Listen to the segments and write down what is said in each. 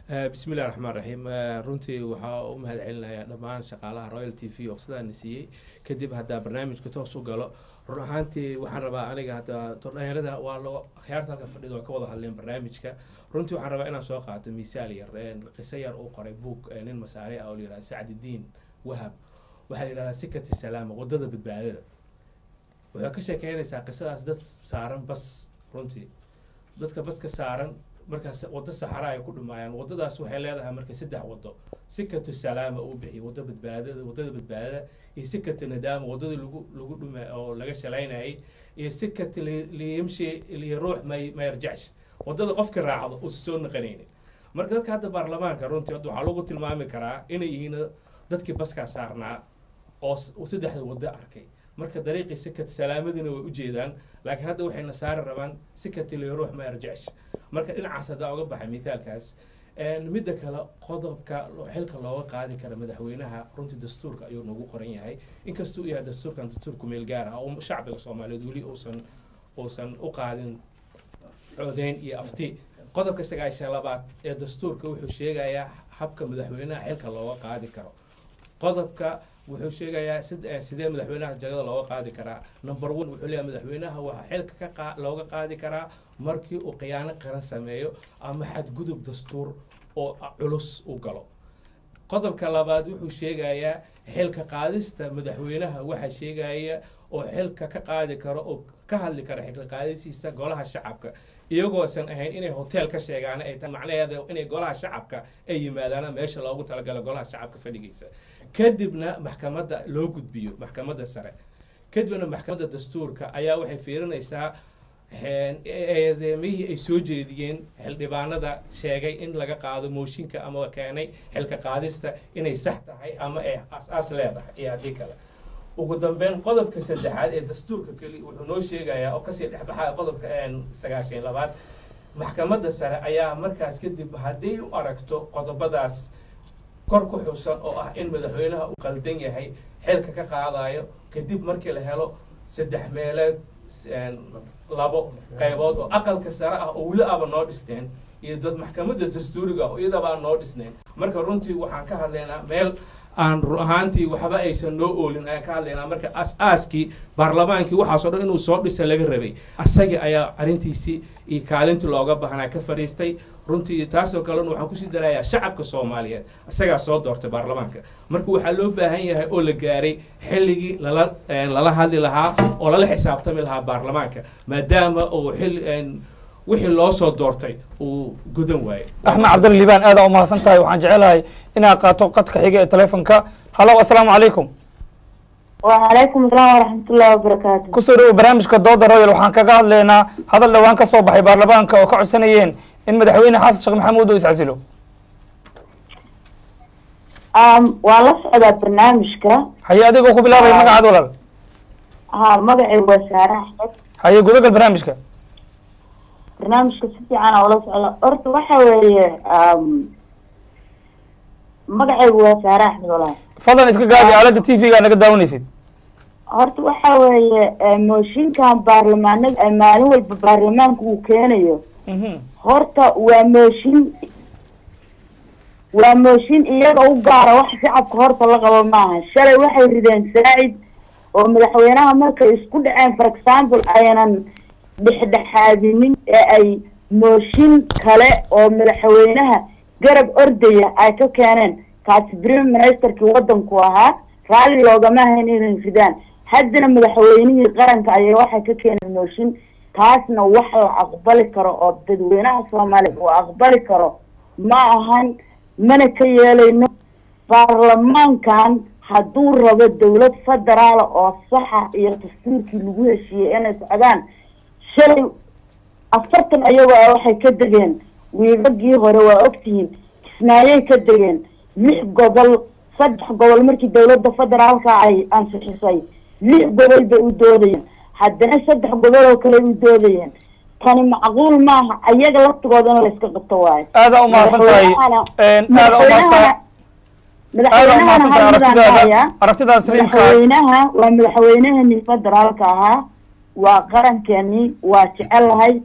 bismi illahi raxmaan raxiim runtii waxaa u mahad celinayaa dhammaan shaqaalaha royal t v oo sidaana siiyey kadib haddaa barnaamijka toos u galo run ahaantii waxaan rabaa aniga hadda dhalinyarada waa lo akhyaarta halka fadhida waa ka wada hadleen barnaamijka runtii waxaan rabaa inaan soo qaato misaal yar qiso yar uu qoray buug nin masaari ah oo la yihahda sacdidiin wahab waxaa la yihahdaa sikati salaama wadada badbaadada waxay ka sheekeynaysaa qisadaas dad saaran bas runtii dadka baska saaran markaas waddo saxara ay ku dhumaayaan waddadaas waxay leedahay marka saddex waddo sikatu salaama uu bixiyo waddo badbaadada waddada badbaadada iyo sikatu nadaama waddada lagu lagu dhuma oo laga shalaynayay iyo sikatu liyamshi liruux may mayarjacsh waddada qofka raacdo uusa soo naqanaynin marka dadka hadda baarlamaanka runtii hadda waxaa lagu tilmaami karaa inay yihiin dadkii baskaa saarnaa oo saddexda waddo arkay marka dariiqii sikat salaamadina way ujeedaan laakiin hadda waxayna saari rabaan sikati liruux ma arjacsh marka dhinacaas haddaa uga baxay mitaalkaas midda kale qodobka xilka looga qaadi kara madaxweynaha runtii dastuurka ayuu nagu qoran yahay inkastuu yahay dastuurkan dastuur kumeel gaar ah oo shacbiga soomaaliyeed weli uusan uusan u qaadin codeyn iyo afti qodobka sagaashan labaad ee dastuurka wuxuu sheegayaa habka madaxweynaha xilka looga qaadi karo qodobka wuxuu sheegayaa sidee madaxweynaha jagada looga qaadi karaa number one wuxuu leeyahay madaxweynaha waxaa xilka ka looga qaadi karaa markii uu khiyaano qaran sameeyo ama xadgudub dastuur oo culus u galo qodobka labaad wuxuu sheegayaa xilka qaadista madaxweynaha waxaa sheegaya oo xilka ka qaadi karo oo ka hadli kara xilka qaadisiisa golaha shacabka iyagoosan ahayn inay hotel ka sheegaan ay tahay macnaheeda inay golaha shacabka ay yimaadaana meesha loogu talagalo golaha shacabka fadhigiisa kadibna maxkamadda loo gudbiyo maxkamadda sare kadibna maxkamadda dastuurka ayaa waxay fiirinaysaa eedeemihii ay soo jeediyeen xildhibaanada sheegay in laga qaado mooshinka ama keenay xilka qaadista inay sax tahay ama ay as-aas leedahay iyo haddii kale ugu dambeyn qodobka saddexaad ee dastuurka keli wuxuu noo sheegayaa oo kasii dhexbaxaya qodobka sagaashan labaad maxkamadda sare ayaa markaas kadib hadday u aragto qodobadaas kor ku xusan oo ah in madaxweynaha uu qaldan yahay xilka ka qaadayo kadib markii la helo saddex meeleed labo qaybood oo aqalka sare ah oo weli aba noo dhisteen iyo dad maxkamadda dastuuriga oo iyadaba aan noo dhisnayn marka runtii waxaan ka hadlaynaa meel aan run ahaantii waxba aysan noo oolin ayaan ka hadlaynaa marka as-aaskii baarlamaankii waxaasoo dhan inuu soo dhisa laga rabay asagii ayaa arrintiisii iyo kaalintii looga baahnaa ka fadhiistay runtii taasoo kalena waxaan kusii darayaa shacabka soomaaliyeed isagaa soo doortay baarlamaanka marka waxaa loo baahan yahay oo la gaaray xilligii lala lala hadli lahaa oo lala xisaabtami lahaa baarlamaanka maadaama uu xilli wixii loo soo doortay uu gudan waayey axmed cabdalla liibaan aada u mahadsan tahay waxaan jecelahay inaad qaato qadka xiga ee telefonka hallo assalaamu calaykum وعليكم السلام ورحمة الله وبركاته kusoo dhawo barnaamijka dooda royal waxaan kaga hadlaynaa hadal dhowaan ka soo baxay baarlamaanka oo ka codsanayeen in madaxweyne xasan sheekh maxamuud uu iscasilo أم ولا سعودة برنامجك haye adigoo ku bilaabay magacaad walaal ها مقعي وسارة أحمد haye gudagal barnaamijka برنامجك سيتي أنا ولا سعودة أرت وحوي أم مقعي وسارة أحمد والله fadlan iska gaabi aaladda t v-ga naga daawanaysid horta waxa weeye mooshinkan baarlamaanada maalin walba baarlamaanka uu keenayo horta waa mooshin waa mooshin iyaga u gaara wax shacabka horta la qabo maaha shalay waxay rideen saacid oo madaxweynaha markay isku dhaceen for example ayanan dhexdhexaadinin ee ay mooshin kale oo madaxweynaha garab ordaya ay ka keeneen kaasi prime ministerkii wadanku ahaa raalli loogama ahayn inay ridaan haddana madaxweynihii qaranka ayay waxay ka keeneen mooshin taasna wax la aqbali karo oo dadweynaha soomaaliyeed uu aqbali karo ma ahan mana ka yeelayno baarlamaankan hadduu rabo dawlad federaala oo saxa iyo dastuurkii lagu heshiiyey inay socdaan shalay afartan ayagoo ah waxay ka degeen wiigagii hore waa ogtihiin kismaayey ka degeen lix gobol saddex gobol markii dawladda federaalka ay ansixisay lix gobol bay u doodayeen haddana saddex gobol oo kale u doodayeen tani macquul maaha ayaga laftigooda in la iska qabto waayo aada u mahadsan tahay aada u mahadsan aada u mahadsan tahay aragtidaada aragtidaada saliimka madaxweynaha waa madaxweynahani federaalka ahaa waa qarankeeni waa jecelahay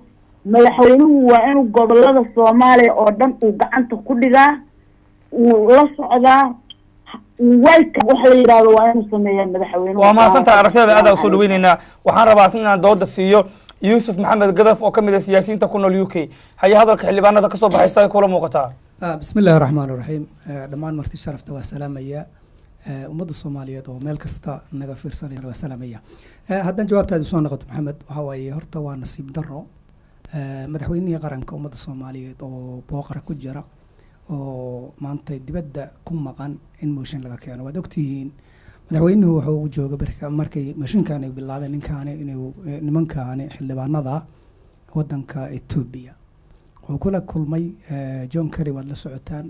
madaxweynuhu waa inuu gobolada soomaaliya oo dhan uu gacanta ku dhigaa uu la socdaa wayka waxa la yidhahdo waa inuu sameeyaa madaxweynuhu waa mahadsantahay aragtiyada aad usoo dhaweyneynaa waxaan rabaa inaan dooda siiyo yuusuf maxamed gadaf oo ka mid ah siyaasiyiinta ku nool u k haya hadalka xildhibaanada kasoo baxay say kula muuqataa bismi illahi raxmaan iraxiim dhammaan marti sharafta waa salaamaya ummadda soomaaliyeed oo meel kasta naga fiirsanaya waa salaamaya haddaan jawaabtaadi soo noqoto maxamed waxaa waaye horta waa nasiib daro madaxweynihii qaranka ummadda soomaaliyeed oo booqara ku jira oo maanta dibadda ku maqan in mooshin laga keeno waad ogtihiin madaxweynuhu wuxuu u jooga berka markay mooshinkan ay bilaabeen ninkaani inuu nimankaani xildhibaanada wadanka etoobiya wuxuu kula kulmay john kerry waad la socotaan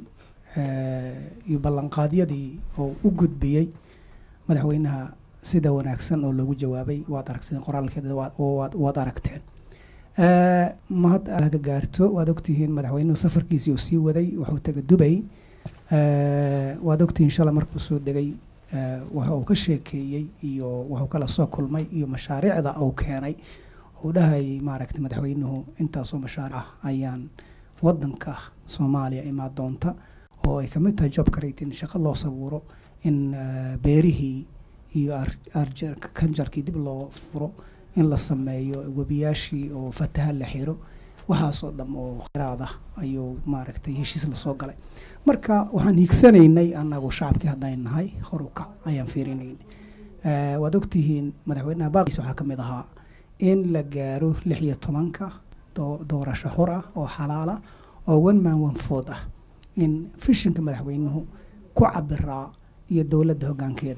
iyo ballanqaadyadii oo u gudbiyey madaxweynaha sida wanaagsan oo loogu jawaabay waad aragteen qoraalkeeda waad aragteen mahad laga gaarto waad ogtihiin madaxweynuhu safarkiisii uu sii waday wuxuu tegay dubay waad ogtihiin shalay markuu soo degay waxa uu ka sheekeeyey iyo wuxuu kala soo kulmay iyo mashaariicda uu keenay uu dhahay maaragtay madaxweynuhu intaasoo mashaaric ah ayaan wadanka soomaaliya imaa doonta oo ay kamid tahay job creating shaqo loo sabuuro in beerihii iyo kanjarkii dib loo furo in la sameeyo webiyaashii oo fataha la xiro waxaasoo dham oo kheyraad ah ayuu maaragtay heshiis lasoo galay marka waxaan hiigsanaynay anagu shacabkii haddaan nahay hor u kac ayaan fiirinaynay waad ogtihiin madaxweynaha baaqis waxaa kamid ahaa in la gaaro lix iyo tobanka doorasho xor ah oo xalaala oo one man one food ah in fishinka madaxweynuhu ku cabiraa iyo dowladda hoggaankeeda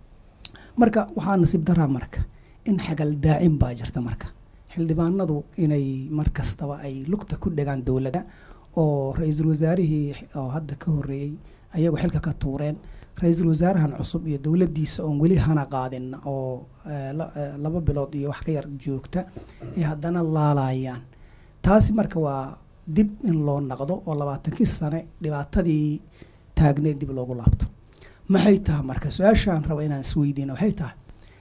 marka waxaa nasiib daraa marka in xagal daacin baa jirta marka xildhibaanadu inay mar kastaba ay lugta ku dhegaan dowladda oo ra-iisul wasaarihii oo hadda ka horreeyey ayagu xilka ka tuureen ra-iisul wasaarahan cusub iyo dowladdiisa oon weli hana qaadin oo laba bilood iyo wax ka yar joogta ay haddana laalayaan taasi marka waa dib in loo naqdo oo labaatankii sane dhibaatadii taagneed dib loogu laabto maxay tahay marka su-aashaan raba inaan isweydiino waxay tahay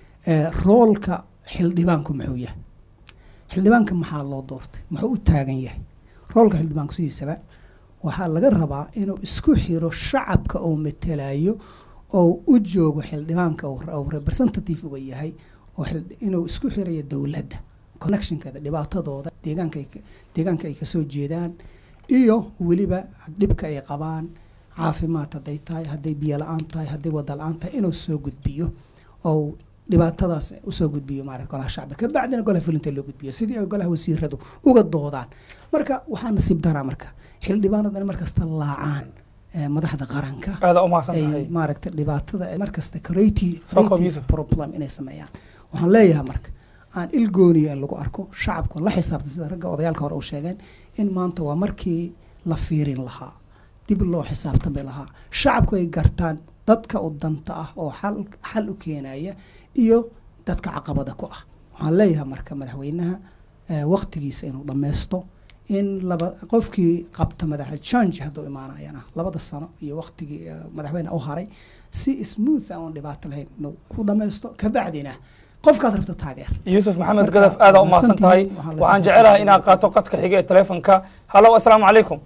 roolka xildhibaanku muxuu yahay xildhibaanka maxaa loo doortay muxuu u taagan yahay roolka xildhibaanku sidiisaba waxaa laga rabaa inuu isku xiro shacabka oo matelayo oo u joogo xildhibaanka uu representative uga yahay oo inuu isku xirayo dowladda connectionkeeda dhibaatadooda deegaanka deegaanka ay kasoo jeedaan iyo weliba dhibka ay qabaan caafimaad hadday tahay hadday biyo la-aan tahay hadday wada la-aan tahay inuu soo gudbiyo oo dhibaatadaas usoo gudbiyo maarata golaha shacbi kabacdina golaha fulinta loo gudbiyo sidii ay golaha wasiiradu uga doodaan marka waxaa nasiib daraa marka xildhibaanadu in markasta laacaan madaxda qaranka aada umahadsantahay ay maaragta dhibaatada markasta creative problem inay sameeyaan waxaan leeyahay marka aan ilgooniyo in lagu arko shacabku la xisaabtan sida ragga odayaalka hore u sheegeen in maanta waa markii la fiirin lahaa dib loo xisaabtami lahaa shacabku ay gartaan dadka u danta ah oo xal xal u keenaya iyo dadka caqabada ku ah waxaan leeyahay marka madaxweynaha waqtigiisa inuu dhammaysto in laba qofkii qabta madaxa change hadduu imaanayana labada sano iyo waqtigii madaxweyne u haray si smooth aan dhibaato lahayn inuu ku dhammaysto kabacdina qofkaad rabto taageer yuusuf maxamed gadaf aada umahadsan tahay waxaan jecelahay inaad qaato qadka xiga ee telefonka hallo assalaamu calaykum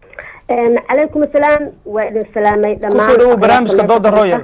calaykum asalaam waa idin salaamay kusoo dhawow barnaamijka dooda royal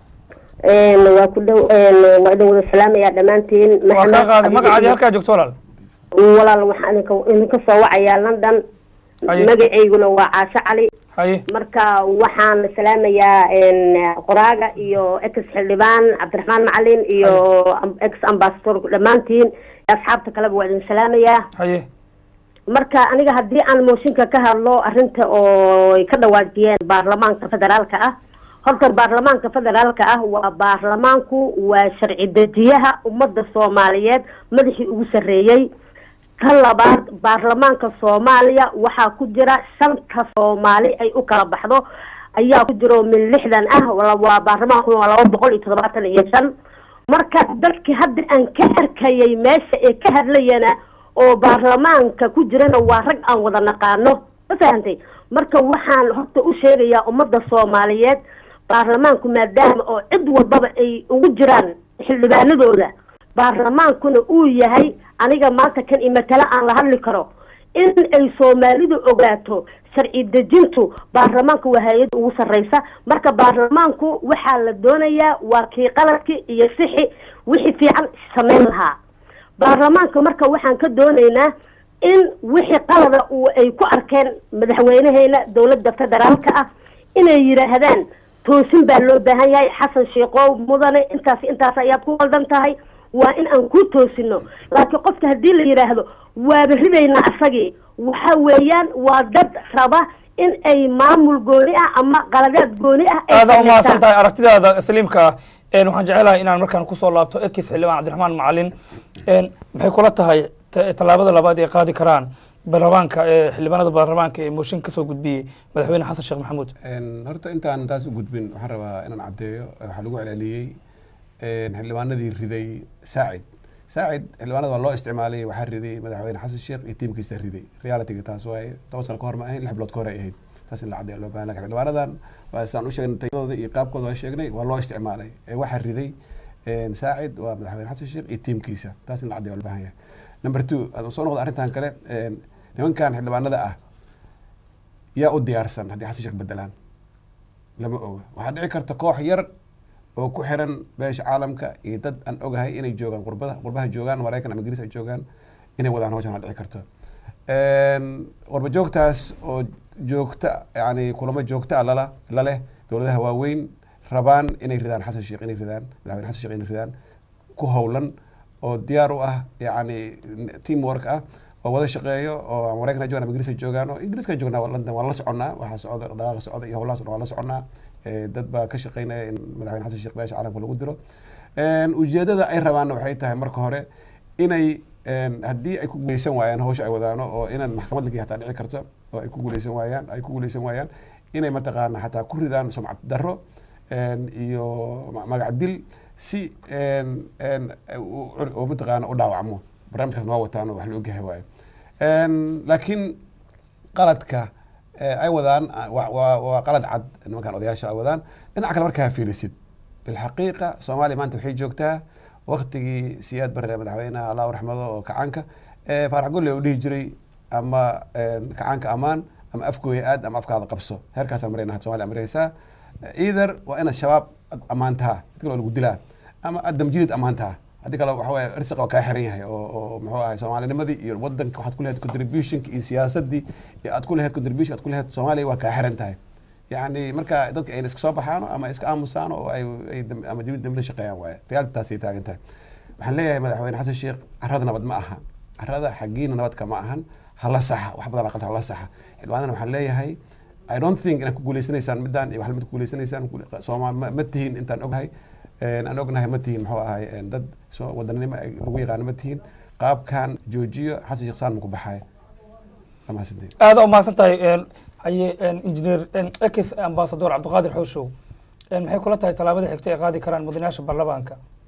waa ku dhow waa idin wada salaamayaa dhammaantiin waa kaa qaaday magacaadi halkaa joogto walaal walaal waxaan idinka idinka soo wacayaa london Haye. magacayguna waa caasho cali haye marka waxaan salaamayaa qoraaga iyo ex xildhibaan cabdiraxmaan macalin iyo ex ambassador dhammaantiin asxaabta kaleba waa idin salaamayaa haye marka aniga haddii aan mooshinka ka hadlo arrinta oo ay ka dhawaajiyeen baarlamaanka federaalka ah horta baarlamaanka federaalka ah waa baarlamaanku waa sharci dejiyaha ummadda soomaaliyeed madaxii ugu sarreeyey ka labaad baarlamaanka soomaaliya waxaa ku jira shanta soomaali ay u kala baxdo ayaa ku jiro min lixdan ah wala- waa baarlamaanku waa laba boqol iyo toddobaatan iyo shan marka dadki hadda aan ka arkayay meesha ee ka hadlayana oo baarlamaanka ku jirana waa rag aan wada naqaano ma fahantay marka waxaan horta u sheegayaa ummadda soomaaliyeed baarlamaanku maadaama oo cid walbaba ay ugu jiraan xildhibaanadooda baarlamaankuna uu yahay aniga maanta kan imatala aan la hadli karo in ay soomaalidu ogaato sharci dejintu baarlamaanka waa hay-adda ugu sarreysa marka baarlamaanku waxaa la doonayaa waa kii qaladki iyo sixi wixii fiican sameyn lahaa baarlamaanka marka waxaan ka doonaynaa in wixii qalada uu ay ku arkeen madaxweynaheena dowladda federaalka ah inay yidhaahdaan toosin baa loo baahan yahay xasan sheekhow mudane intaas intaas ayaad ku qaldan tahay waa in aan ku toosino laakiin qofka haddii la yidhaahdo waaba ridaynaa asagii waxa weeyaan waa dad raba in ay maamul gooni ah ama qaladaad gooni ah ay aada umahadsan sameystaan. tahay aragtidaada saliimka ah een waxaan jecelahay inaan markaan kusoo laabto ekis xildhibaan cabdiraxmaan macalin een maxay kula tahay ta- tallaabada labaad ay qaadi karaan baarlamaanka ee xildhibaanada baarlamaanka ee mooshin kasoo gudbiyey madaxweyne xasan sheekh maxamuud Een, horta intaan taas u gudbin waxaan rabaa inaan caddeeyo waxaa lagu celceliyey een, xildhibaanadii riday saacid saacid xildhibaanada waa loo isticmaalay waxaa riday madaxweyne xasan sheekh iyo tiimkiisa riday realityga taas waaye toban sano ka hor ma ahayn lix bilood ka hor ay ahayd taas in la caddeeyo loo baahan lakin xildhibaanadan waa saan u sheegnay tayadooda iyo qaabkooda waa sheegnay waa loo isticmaalay ee waxaa riday een, saacid waa madaxweyne xasan sheekh iyo tiimkiisa taas in la caddeeyo waa loo baahan yahay number two haddaan soo noqdo arrintan kale een, nimankan xildhibaanada ah yaa u diyaarsan haddii xasan sheekh bedelaan lama oga waxaa dhici karta koox yar oo ku xiran beesha caalamka iyo dad aan ogahay inay joogaan qurbada qurbaha joogaan maraykan ama ingiriis ay joogaan inay wadaan hawshan waa dhici karto qurba joogtaas oo joogta yani kulamo joogta ah lala laleh dowladaha waaweyn rabaan inay ridaan xasan sheekh inay ridaan madaxweyne xasan sheekh inay ridaan ku howlan oo diyaar u ah yani team work ah oo wada shaqeeyo oo maraykan ha joogaan ama ingiriis ha joogaan oo ingiriiska joognaa waa london waa la soconaa waxaa socda dhaqaaqa socda iyo howlahaas dhan waa la soconaa Eh, dad baa ka shaqeynaya in madaxweyne xasan sheekh beesha caalamka lagu diro ujeedada ay rabaanna waxay tahay marka hore inay een, haddii ay ku guuleysan waayaan hawsha ay wadaano oo inaan maxkamad lagi hataa dhici karto oo ay ku guuleysan waayaan ay ku guuleysan waayaan inay mataqaana xataa ku ridaan sumcad darro een, iyo ma- magac dil si een, een, u- u- oo mataqaana u dhaawacmo barnaamijkaas noo wataan oo wax la ogyahay waaye Een, laakiin qaladka eh, ay wadaan ah, waa- waa waa qalad cad nimankan odayaasha ay wadaan dhinaca kale markaa fiirisid bilxaqiiqa soomaaliya maanta waxay joogtaa waktigii siyaad barre madaxweynaha allahu raxmado oo kacaanka eh, faarax golle u dhihi jiray ama een, kacaanka amaan ama afgooya aad ama afkaada qabso heerkaasaa marayna soomaaliya maraysaa either waa inaad shabaab ad ammaantaha hadii kale waa lagu dilaa ama aad damjidid ammaantaha haddii kale waxa waaye irsiqa waa kaa xiran yahay oo oo muxuu ahay soomaalinimadii iyo wadanka waxaad ku lahayd contributionka iyo siyaasadii iyo aad ku lahayd contribution aad ku lahayd soomaaliya waa kaa xiran tahay yacni marka dadka ayna iska soo baxaan ama iska aamusaan oo ay ay dam- ama dibid dambida shaqeeyaan waaye reality taasay taagan tahay waxaan leeyahay madaxweyne xasan sheekh carrada nabad ma aha carrada xaggiina nabadka ma ahan hala saxa wax badan aqalta hala saxa xildhibaanana waxaan leeyahay I don't think inaad ku guuleysanaysaan midaan iyo wax lamid ku guuleysanaysaan Soomaal ma ma tihiin intaan ognahay Een, aan ognahay ma tihiin muxuu ahay een, dad soo- wadananimo ay lagu yaqaano ma tihiin qaabkan joojiyo xasan sheekh saan ma ku baxaaya waa mahadsantihiin aada umahadsan tahay een, haye een, engineer een, ex ambassador cabdiqaadir xooshow een, maxay kula tahay tallaabada xigta ay qaadi karaan mudanayaasha baarlamaanka